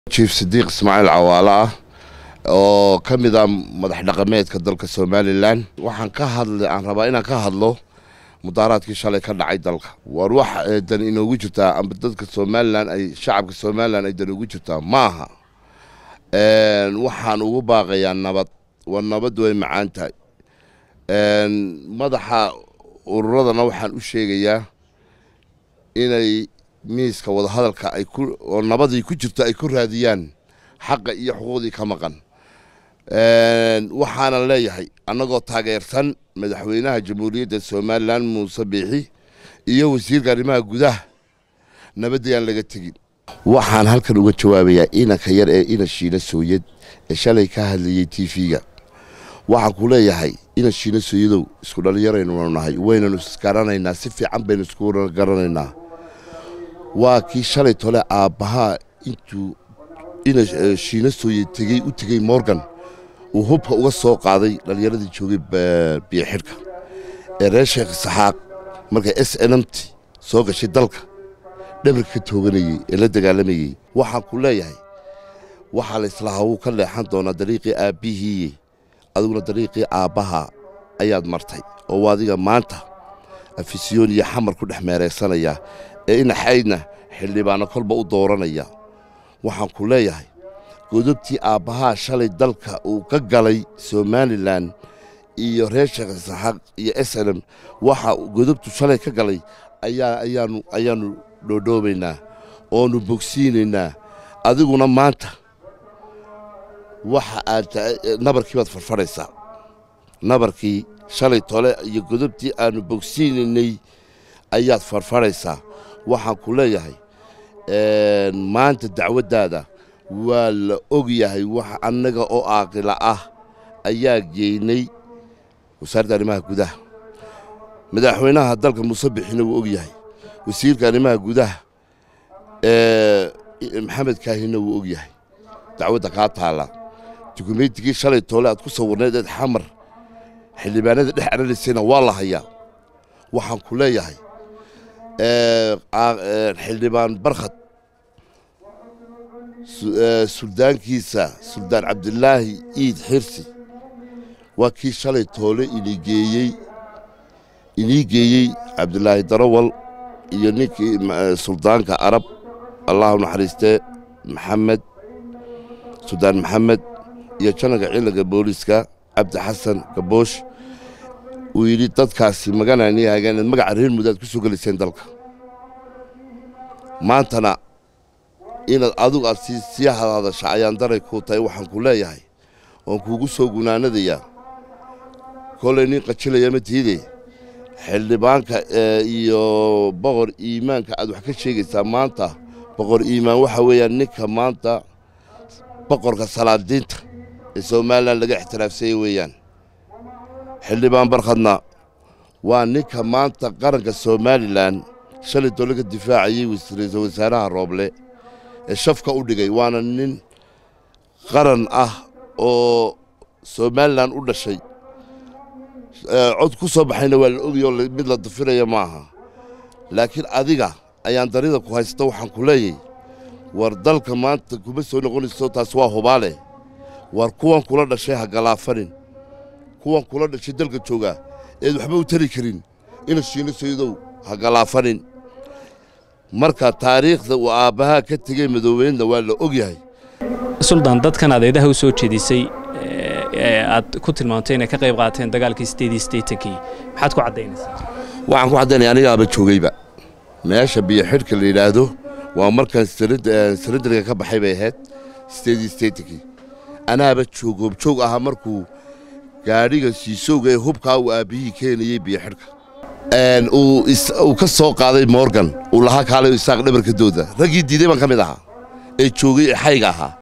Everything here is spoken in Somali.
jief sidiiq ismaaciil cawaale ah oo ka mid ah madax dhaqameedka dalka somalilan waxaan ka hadla aan rabaa inaan ka hadlo mudaaraadkii shalay ka dhacay dalka war wax dan inoogu jirtaa amba dadka somalilan ay shacabka somalilan ay dan ugu jirtaa maaha waxaan ugu baaqayaa nabad war nabaddu way macaan tahay madaxa ururadana waxaan u sheegayaa inay miiska wadahadalka ay ku oo nabadii ku jirto ay ku raadiyaan xaqa iyo xuquuqdii ka maqan waxaanan leeyahay annagoo taageersan madaxweynaha jamhuuriyadda somalilan muuse biixi iyo wasiirka arrimaha gudaha nabaddayaan laga tegin waxaan halkan uga jawaabayaa inanka yar ee ina shiina sooyad ee shalay ka hadlayey t v-ga waxaan ku leeyahay ina shiina sooyadow isku dhallinyaraynu nahay waynanu isgaranaynaa si fiican baynu isku garanaynaa waa kii shalay tole aabbahaa intuu ina shiina sooye tegey u tegey morgan uu hubka uga soo qaaday dhallinyaradii joogay biyoxidhka ee reer sheekh saxaaq markay s nmt soo gashay dalka dhabarka ka tooganayey ee la dagaalamayey waxaan ku leeyahay waxaa layslahaa wuu ka leexan doonaa dariiqii aabbihiiye adiguna dariiqii aabbaha ayaad martay oo adiga maanta afisyoon iyo xamar ku dhex meeraysanayaa ee inaxaydna xildhibaano kolba u dooranaya waxaan ku leeyahay godobtii aabbahaa shalay dalka uu ka galay somalilan iyo reer sheekh saxaaq iyo slm waxa godobtu shalay ka galay ayaanu ayaannu dhoodhoobaynaa oonu bogsiinaynaa adiguna maanta waxa aad nabarkii baad farfadhaysaa nabarkii shalay tole iyo godobtii aannu bogsiinaynay ayaad farfadhaysaa waxaan ku leeyahay maanta dacwaddaada waa la og yahay wax annaga oo aaqila ah ayaa geynay wasaaradda arrimaha gudaha madaxweynaha dalka muuse bixina wuu og yahay wasiirka arrimaha gudaha maxamed kaahina wuu og yahay dacwadda kaa taalla dukumeytigii shalay toole aad ku sawirnayd eed xamar xildhibaanada dhex aranaysayna waa la hayaa waxaan ku leeyahay xildhibaan barkhad suldaankiisa suldaan cabdilaahi iid xirsi waa kii shalay toole inigeeyey inii geeyey cabdilaahi darawal iyo ninkii suldaanka arab allahu naxariistee maxamed suldaan maxamed iyo jananka ciidanka booliiska cabdi xasan gaboosh uu yidhi dadkaasi maganani hageeneed magaca reer muddo aad ku soo gelayseen dalka maantana inaad adigu aad sii hadhadasha ayaan daray kuu tahay waxaan ku leeyahay oon kuugu soo gunaanadayaa kolay nin qajilaya ma tiide xildhibaanka iyo boqor iimaanka aad wax ka sheegaysaa maanta boqor iimaan waxa weeyaan ninka maanta boqorka salaadiinta ee somalilan laga ixtiraafsanya weeyaan xildhibaan barkhadna waa ninka maanta qaranka somalilan shalay dole ka difaacayey ra-iisul wasaaraha rooble ee shafka u dhigay waana nin qaran ah oo somalilan u dhashay cod ku soo baxayna waa la ogayoo mid la dafiraya maaha laakiin adiga ayaan darida ku haysta waxaan ku leeyay war dalka maanta kuma soo noqonayso taas waa hubaale war kuwan kula dhashay ha galaafanin kuwan kula dhashay dalka joogaa eed waxba u tari karin ina shiino sayidow ha galaafanin marka taariikhda uu aabbahaa ka tegey madoobeynna waa la og yahay suldaan dadkan adeedaha u soo jeedisay ee aad ku tilmaamtay inay ka qayb qaateen dagaalkii sideedii sideetankii maxaad ku caddaynaysaa waxaan ku caddaynaya anigaaba joogayba meesha biyo xidhka la yidhaahdo waa markaan sarandarga ka baxay bay ahayd sideedii sideetankii anaaba joogoob-joog ahaa markuu gaadhiga siisowga ee hubkaa uu aabbihii keenayey biyo xidhka uu ka soo qaaday morgan uu lahaa kaalay isaaq dhabarka dooda raggii diiday baan ka mid ahaa ee joogay ee xayga ahaa